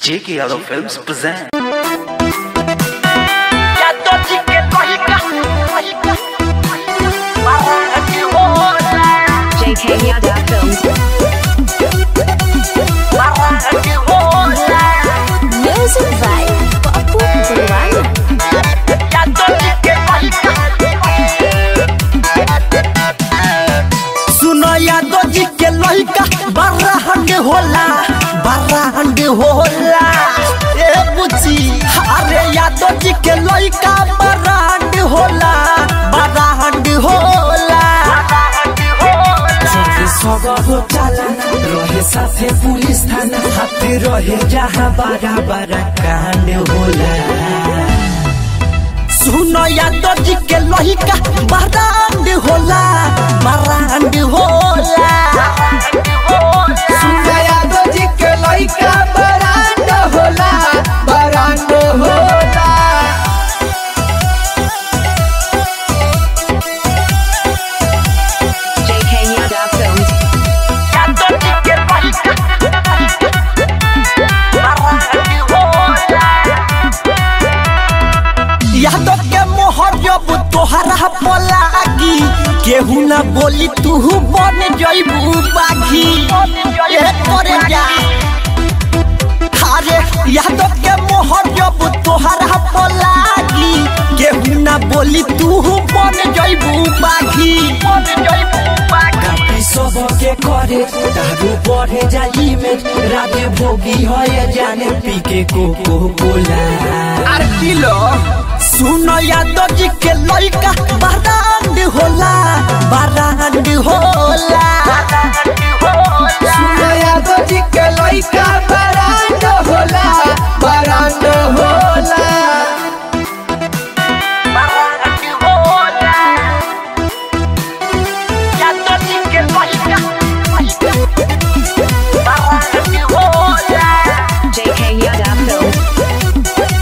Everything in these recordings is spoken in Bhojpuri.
J.K. Yadav Films present. JK Yadav Films. Music by Papu Purwana. सुनो यादव जी के लड़का बड़ा हंड होला बड़ा हंड होला ए बुची अरे यादव जी के लड़का बड़ा हंड होला बड़ा हंड होला चौके सगरो चालाना रहे साथे पुलिस थाना हाथे रहे जहाँ बड़ा बड़ा कांड होला सुनो यादव जी के लड़का बड़ा हंड होला बड़ा हंड होला सुना यादव जी के लइका बरांड होला बरांड होला JK Yadav Films. यादव के मोहर जब तोहरा पलागी केहू ना बोली तू बन जइबू बाघी ए करे जा अरे यादव के मोहर जब तोहरा पलागी केहू ना बोली तू बन जइबू बाघी कापी सबके करे दारू बढ़े जाई में राधे भोगी है जाने पी के कोको कोला सुनो यादव जी के लड़का बरांड होला बरांड होला सुना यादव जी के लइका बरांड होला बरांड होला JK Yadav Films.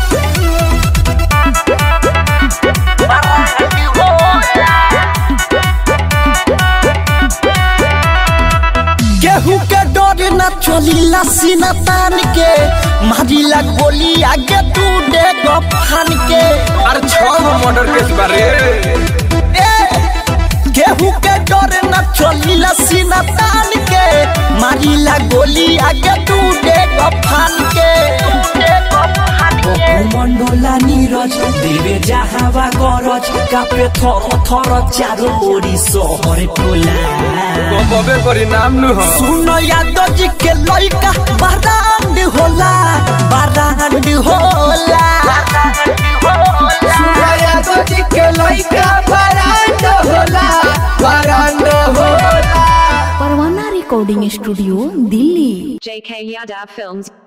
केहू के डर न चलीला सीना तान के मारिला गोली आगे तू दे फान के अरे छह मर्डर केस बारे ए, केहू के डर न चलीला सीना तान के मारिला गोली आगे तू दे फान के मण्डला निरज देवे जहाँवा गरज कापे थर थर चारो ओरी सहर टोला कबे करी नाम नु हो सुनो यादव जी के लड़का बरांड होला बरांड होला यादव जी के लइका बरांड होला बरांड होला परवाना recording studio Delhi JK Yadav Films.